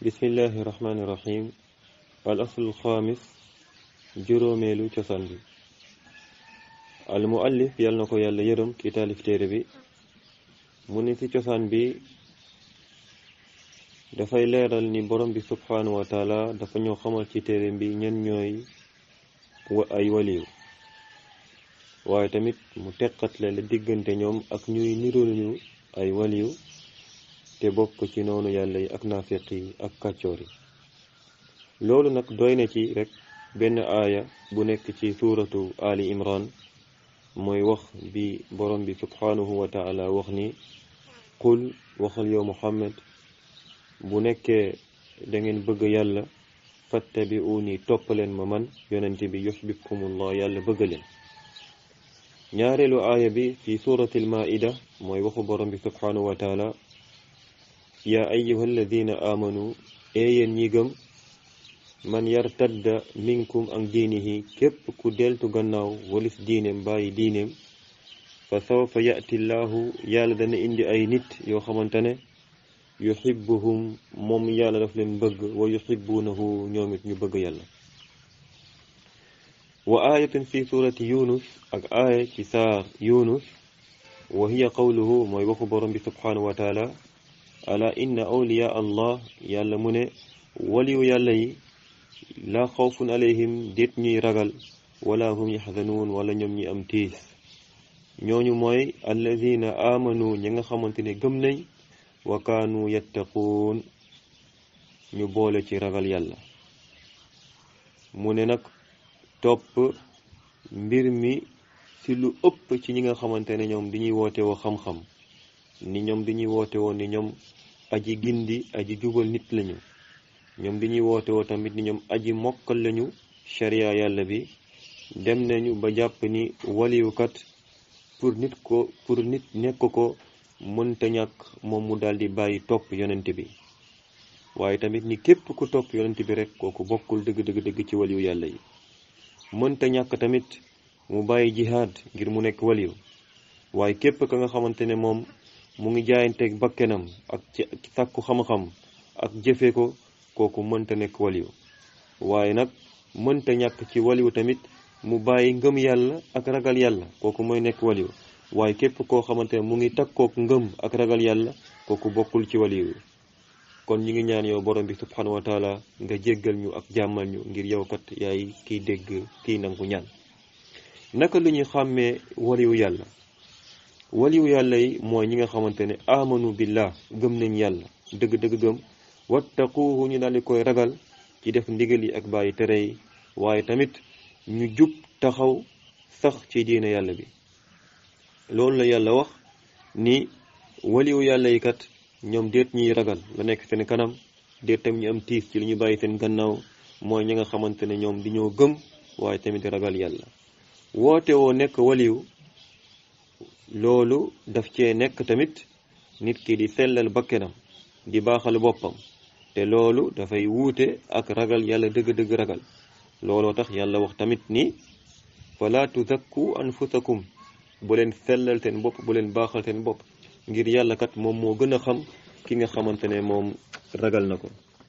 bismillahi rahmaani rahim al aslul xaamis juróomeelu cosaan bi al muallif yal na ko yàlla yërëm ki taalif téere bi mu ne ci cosaan bi dafay leeral ni borom bi subhaanahu wa taala dafa ñoo xamal ci téere bi ñen ñooy ay waliyu waaye tamit mu teqatle la diggante ñoom ak ñuy nirooluñu ay waliyu te bokk ci noonu yàlla yi ak naafiq yi ak kàccoor yi loolu nag doy na ci rek benn aaya bu nekk ci suuratu ali imran mooy wax bi borom bi subhaanahu wa taala wax ni qul waxal yow muhammad bu nekkee da ngeen bëgg yàlla fattabi'uni toppaleen ma man yonente bi yuhbibkumullah yàlla bëgg leen ñaareelu aaya bi fi suuratil maida mooy waxu borom bi subhaanahu wa taala yaa ayyuha alladina amanu eeyeen ñi gëm man yartadda minkum an diinihi képp ku deltu gannaaw walis diineem bàyyi diineem fa sawfa yati llaahu yàlla dana indi ay nit yoo xamante ne yuhibbuhum moom yàlla daf leen bëgg wa yuhibbuunahu ñoom it ñu bëgg yàlla wa ayatun fi surati yunus ak aaya ci saar yunus wa hiya qawluhu mooy waxu borom bi subhanahu wa taala ala inna awliya allah yàlla mu ne waliyu yàlla yi laa xawfun alayhim déet ñuy ragal wala hum yaxzanuun wala ñoom ñi am tiis ñooñu mooy alladina amanu ñi nga xamante ne gëm nañ wa kaanu yattaquun ñu boole ci ragal yàlla mu ne nag topp mbir mi ci lu ëpp ci ñi nga xamante ne ñoom dañuy woote woo xam-xam ni ñoom dañuy woote woo ni ñoom aji gindi aji jubal nit lañu ñoom dañuy woote woo tamit ni ñoom aji mokkal lañu sharia yàlla bi dem nañu ba jàpp ni waliwukat pour nit ko pour nit nekk ko mënta ñàkk moom mu daal di bàyyi topp yonent bi waaye tamit ni képp ku topp yonent bi rek kooku bokkul dëgg dëgg dëgg ci waliyu yàlla yi mënta ñàkk tamit mu bàyyi jihaad ngir mu nekk waliyu waaye képp ka nga xamante ne moom mu ngi jaayanteeg bakkenam ak ci sàkku xam-xam ak jëfe ko kooku mënta nekk waliyu waaye nag mënta ñàkk ci waliyu tamit mu bàyyi ngëm yàlla ak ragal yàlla kooku mooy nekk waliyu waaye képp koo xamante ne mu ngi takkook ngëm ak ragal yàlla kooku bokkul ci waliyu kon ñi ngi ñaan yow borom bi subhanahu wa taala nga jéggal ñu ak jàmmal ñu ngir yow kat yaay kiy dégg kiy nangu ñaan naka lu ñuy xàmmee waliyu yàlla waliyu yàlla yi mooy ñi nga xamante ne amanu billah gëm nañ yàlla dëgg-dëgg gëm wattaquhu ñu daal di koy ragal ci def ndigal yi ak bàyyi tere yi waaye tamit ñu jub taxaw sax ci diine yàlla bi loolu la yàlla wax ni waliyu yàlla yi kat ñoom déet ñuy ragal la nekk seen kanam déet tam ñu am tiis ci li ñu bàyyi seen gannaaw mooy ñi nga xamante ne ñoom dañoo gëm waaye tamit ragal yàlla woote woo nekk waliyu loolu daf cee nekk tamit nit ki di sellal bakkenam di baaxal boppam te loolu dafay wuute ak ragal yàlla dëgg-dëgg ragal looloo tax yàlla wax tamit ni fala tuzakku anfusakum bu leen sellal seen bopp bu leen baaxal seen bopp ngir yàlla kat moom moo gën a xam ki nga xamante ne moom ragal na ko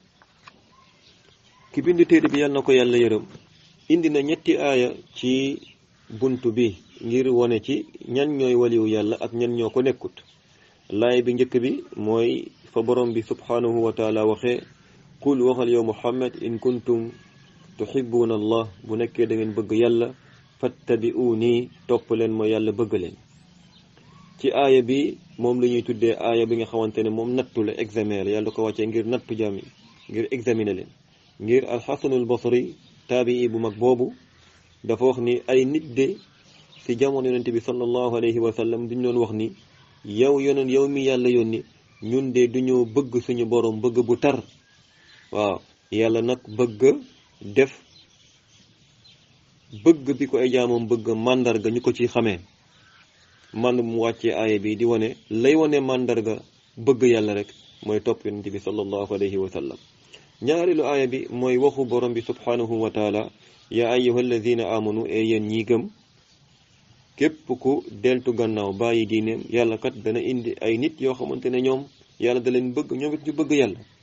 ki bind téere bi yàlla na ko yàlla yërëm indi na ñetti aaya ci buntu bi ngir wone ci ñan ñooy waliyu yàlla ak ñan ñoo ko nekkut laay bi njëkk bi mooy fa borom bi subhanahu wa taala waxee qul waxal yow muhammad in kuntum tuhibbuna allah bu nekkee da ngeen bëgg yàlla fattabi'uni topp leen ma yàlla bëgg leen ci aaya bi moom la ñuy tuddee aaya bi nga xamante ne moom nattu la examen la yàlla ko wàccee ngir nattu jaam yi ngir examiner leen ngir alxasanul basri taabii bu mag boobu dafa wax ni ay nit de ci jamono yonente bi sallallahu alayhi wa sallam duñ doon wax ni yow yoneen yow mi yàlla yónni ñun de duñoo bëgg suñu borom bëgg bu tar waaw yàlla nag bëgg def bëgg bi ko ay jaamam bëgg màndarga ñu ko ci xamee man mu wàccee aaya bi di wane lay wane màndarga bëgg yàlla rek mooy topp yonente bi sallallahu alayhi wa sallam ñaareelu aaya bi mooy waxu borom bi subhanahu wa taala yaa ayyuha alladina amanu e yéen ñi gëm képp ku deltu gannaaw bàyyi diineem yàlla kat dana indi ay nit yoo xamante ne ñoom yàlla da leen bëgg ñoom it ñu bëgg yàlla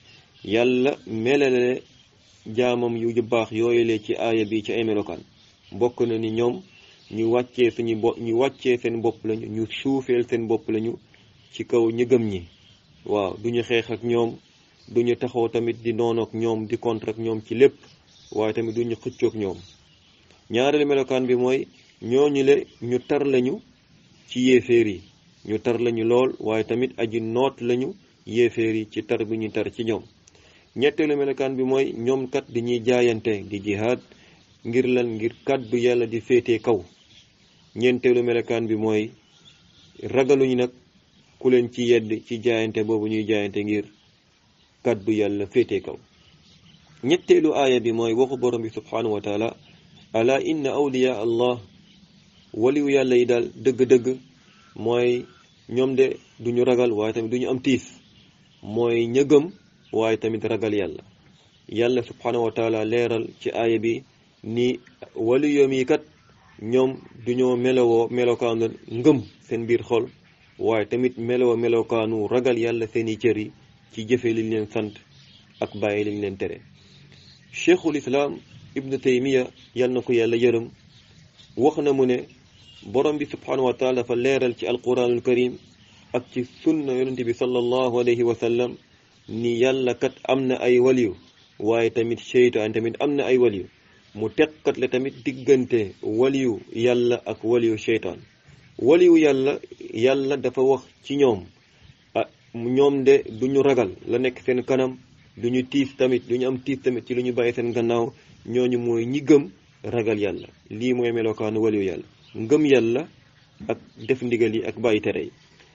yàlla melale jaamam yu baax yooyule ci aaya bi ci ay melokaan bokk na ni ñoom ñu wàccee suñu bo ñu wàccee seen bopp lañu ñu suufeel seen bopp lañu ci kaw ñi gëm ñi waaw duñu xeex ak ñoom duñu taxaw tamit di noonu ak ñoom di contre ak ñoom ci lépp waaye tamit duñu xëccoog ñoom ñaareelu melokaan bi mooy ñooñu le ñu tar lañu ci yéeféer yi ñu tar lañu lool waaye tamit aji noot lañu yéeféer yi ci tar bi ñu tar ci ñoom ñetteelu melokaan bi mooy ñoom kat dañuy jaayante di jihaad ngir lan ngir kàddu yàlla di féetee kaw ñeenteelu melokaan bi mooy ragaluñu nag ku leen ci yedd ci jaayante boobu ñuy jaayante ngir kàddu yàlla féetee kaw ñetteelu aaya bi mooy waxu borom bi subhanahu wa taala ala inna awliya allah waliwu yàlla yi daal dëgg-dëgg mooy ñoom de duñu ragal waaye tamit duñu am tiis mooy ñëgëm waaye tamit ragal yàlla yàlla subhanahu wa taala leeral ci aaya bi ni waliyoom yi kat ñoom duñoo melowoo melokaanu ngëm seen biir xol waaye tamit melowoo melokaanu ragal yàlla seeni cër yi ci jëfe liñ leen sant ak bàyyi liñ leen tere cheikhul islaam ibnu taymiya yal na ko yàlla yërëm wax na mu ne borom bi subhanahu wa taala dafa leeral ci alquranul karim ak ci sunna yonente bi sallallahu alayhi wa sallam ni yàlla kat am na ay waliyu waaye tamit cheytaan tamit am na ay waliyu mu teqat la tamit diggante waliyu yàlla ak waliyu cheytaan waliyu yàlla yàlla dafa wax ci ñoom ah ñoom de duñu ragal la nekk seen kanam duñu tiis tamit duñu am tiis tamit ci lu ñu bàyyi seen gannaaw ñooñu mooy ñi gëm ragal yàlla lii mooy melokaanu waliyu yàlla ngëm yàlla ak def ndigal yi ak bàyyi tere yi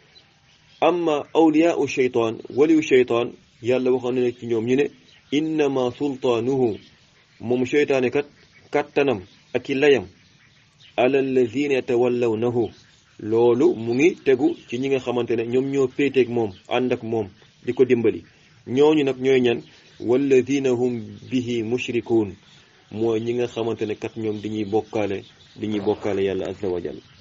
amma awliyaau cheytaan waliyu cheytaan yàlla waxoon na ne ci ñoom ñu ne innama sultaanuhu moom cheytaane kat kattanam ak i layam ala allazina yatawallawnahu loolu mu ngi tegu ci ñi nga xamante ne ñoom ñoo péeteeg moom ànd ak moom di ko dimbali ñooñu nag ñooy ñan walladina hum bihi mushrikuun mooy ñi nga xamante ne kat ñoom dañuy bokkaale dañuy bokkaale yàlla azza wa jal